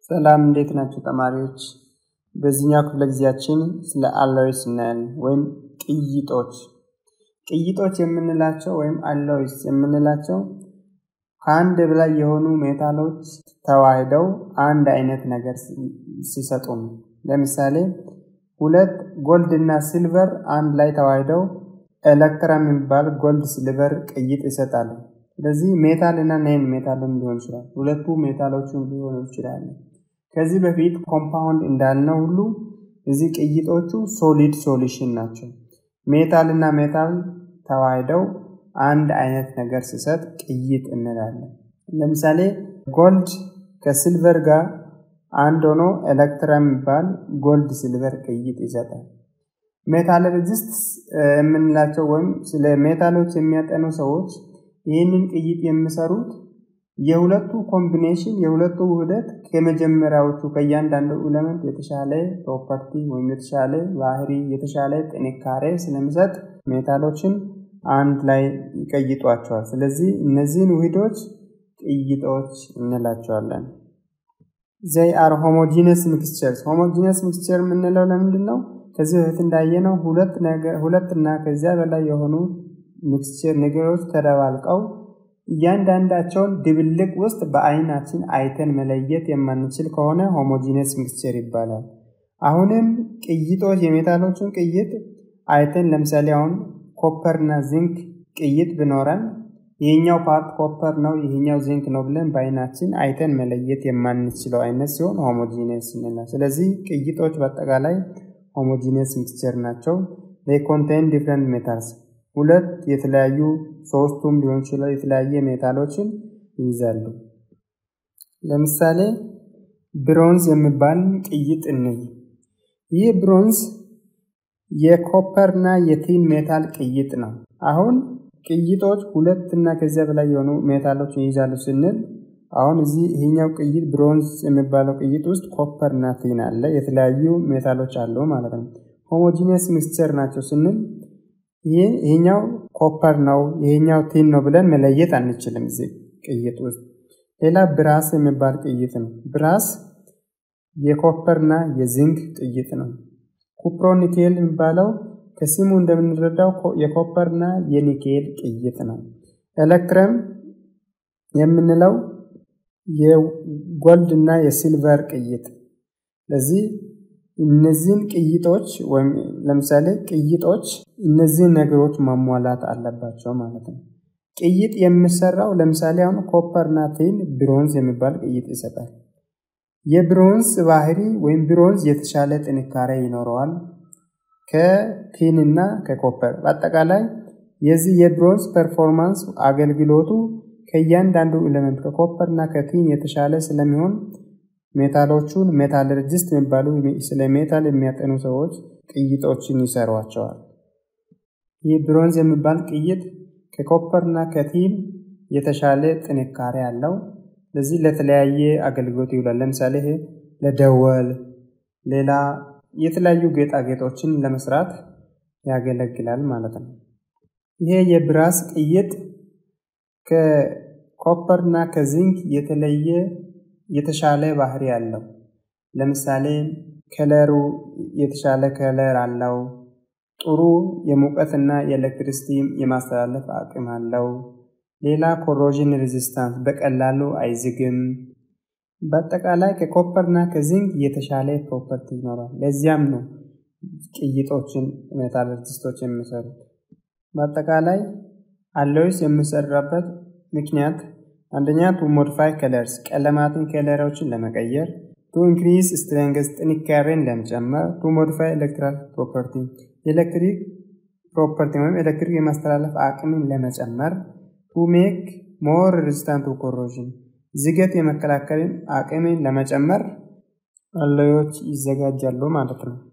ሰላም እንዴት ናቸው ተማሪዎች? በዚህኛው ክፍለ ጊዜያችን ስለ አሎይስ እናያለን ወይም ቅይጦች። ቅይጦች የምንላቸው ወይም አሎይስ የምንላቸው ከአንድ በላይ የሆኑ ሜታሎች ተዋህደው አንድ አይነት ነገር ሲሰጡ ነው። ለምሳሌ ሁለት ጎልድ እና ሲልቨር አንድ ላይ ተዋህደው ኤሌክትራ የሚባል ጎልድ ሲልቨር ቅይጥ ይሰጣሉ። ስለዚህ ሜታል እና ናይን ሜታልም ሊሆን ይችላል። ሁለቱ ሜታሎችም ሊሆኑ ይችላሉ። ከዚህ በፊት ኮምፓውንድ እንዳልነው ሁሉ እዚህ ቅይጦቹ ሶሊድ ሶሉሽን ናቸው። ሜታል እና ሜታል ተዋህደው አንድ አይነት ነገር ሲሰጥ ቅይጥ እንላለን። ለምሳሌ ጎልድ ከሲልቨር ጋር አንድ ሆኖ ኤሌክትራ የሚባል ጎልድ ሲልቨር ቅይጥ ይሰጣል። ሜታለርጂስት የምንላቸው ወይም ስለ ሜታሎች የሚያጠኑ ሰዎች ይህንን ቅይጥ የሚሰሩት የሁለቱ ኮምቢኔሽን የሁለቱ ውህደት ከመጀመሪያዎቹ ከእያንዳንዱ ኤሌመንት የተሻለ ፕሮፐርቲ ወይም የተሻለ ባህሪ የተሻለ ጥንካሬ ስለሚሰጥ ሜታሎችን አንድ ላይ ይቀይጧቸዋል። ስለዚህ እነዚህን ውህዶች ቅይጦች እንላቸዋለን። ዘይ አር ሆሞጂነስ ሚክስቸርስ። ሆሞጂነስ ሚክስቸር የምንለው ለምንድን ነው? ከዚህ በፊት እንዳየነው ሁለት እና ከዚያ በላይ የሆኑ ሚክስቸር ነገሮች ተደባልቀው እያንዳንዳቸውን ድብልቅ ውስጥ በአይናችን አይተን መለየት የማንችል ከሆነ ሆሞጂነስ ሚክስቸር ይባላል። አሁንም ቅይጦች የሜታሎችን ቅይጥ አይተን ለምሳሌ አሁን ኮፐር እና ዚንክ ቅይጥ ብኖረን ይህኛው ፓርት ኮፐር ነው፣ ይህኛው ዚንክ ነው ብለን በአይናችን አይተን መለየት የማንችለው አይነት ሲሆን ሆሞጂነስ እንላል። ስለዚህ ቅይጦች በአጠቃላይ ሆሞጂነስ ሚክስቸር ናቸው። ኮንቴን ዲፍረንት ሜታልስ ሁለት የተለያዩ ሶስቱም ሊሆን ይችላል የተለያየ ሜታሎችን ይይዛሉ። ለምሳሌ ብሮንዝ የሚባል ቅይጥ እንይ። ይህ ብሮንዝ የኮፐር እና የቲን ሜታል ቅይጥ ነው። አሁን ቅይጦች ሁለት እና ከዚያ በላይ የሆኑ ሜታሎችን ይይዛሉ ስንል አሁን እዚህ ይሄኛው ቅይጥ ብሮንዝ የሚባለው ቅይጥ ውስጥ ኮፐር እና ቲን አለ፣ የተለያዩ ሜታሎች አሉ ማለት ነው። ሆሞጂኒየስ ሚክስቸር ናቸው ስንል ይሄኛው ኮፐር ነው ይሄኛው ቲን ነው ብለን መለየት አንችልም። እዚህ ቅይጥ ውስጥ ሌላ ብራስ የሚባል ቅይጥ ነው። ብራስ የኮፐርና የዚንክ ቅይጥ ነው። ኩፕሮኒኬል የሚባለው ከስሙ እንደምንረዳው የኮፐርና የኒኬል ቅይጥ ነው። ኤሌክትረም የምንለው የጎልድ እና የሲልቨር ቅይጥ ስለዚህ እነዚህን ቅይጦች ወይም ለምሳሌ ቅይጦች እነዚህን ነገሮች ማሟላት አለባቸው ማለት ነው። ቅይጥ የሚሰራው ለምሳሌ አሁን ኮፐር እና ቲን ብሮንዝ የሚባል ቅይጥ ይሰጣል። የብሮንዝ ባህሪ ወይም ብሮንዝ የተሻለ ጥንካሬ ይኖረዋል ከቲን እና ከኮፐር። በአጠቃላይ የዚህ የብሮንዝ ፐርፎርማንስ አገልግሎቱ ከእያንዳንዱ ኤሌመንት ከኮፐር እና ከቲን የተሻለ ስለሚሆን ሜታሎቹን ሜታለርጂስት የሚባሉ ስለ ሜታል የሚያጠኑ ሰዎች ቅይጦችን ይሰሯቸዋል። ይህ ብሮንዝ የሚባል ቅይጥ ከኮፐር እና ከቲን የተሻለ ጥንካሬ አለው። ስለዚህ ለተለያየ አገልግሎት ይውላል። ለምሳሌ ይሄ ለደወል፣ ሌላ የተለያዩ ጌጣጌጦችን ለመስራት ያገለግላል ማለት ነው። ይሄ የብራስ ቅይጥ ከኮፐር እና ከዚንክ የተለየ የተሻለ ባህሪ አለው። ለምሳሌ ከለሩ የተሻለ ከለር አለው። ጥሩ የሙቀትና የኤሌክትሪሲቲ የማስተላለፍ አቅም አለው። ሌላ ኮሮዥን ሬዚስታንስ በቀላሉ አይዝግም። በአጠቃላይ ከኮፐርና ከዚንክ የተሻለ ፕሮፐርቲ ይኖራል። ለዚያም ነው ቅይጦችን ሜታለርጂስቶች የሚሰሩት። በአጠቃላይ አሎይስ የሚሰራበት ምክንያት አንደኛ ቱ ሞዲፋይ ከለርስ ቀለማትን ከለሮችን ለመቀየር፣ ቱ ኢንክሪዝ ስትሬንግዝ ጥንካሬን ለመጨመር፣ ቱ ሞዲፋይ ኤሌክትሪካል ፕሮፐርቲ የኤሌክትሪክ ፕሮፐርቲ ወይም ኤሌክትሪክ የማስተላለፍ አቅምን ለመጨመር፣ ቱ ሜክ ሞር ሬዚስታንት ቱ ኮሮዥን ዝገት የመከላከልን አቅምን ለመጨመር አሎዮች ይዘጋጃሉ ማለት ነው።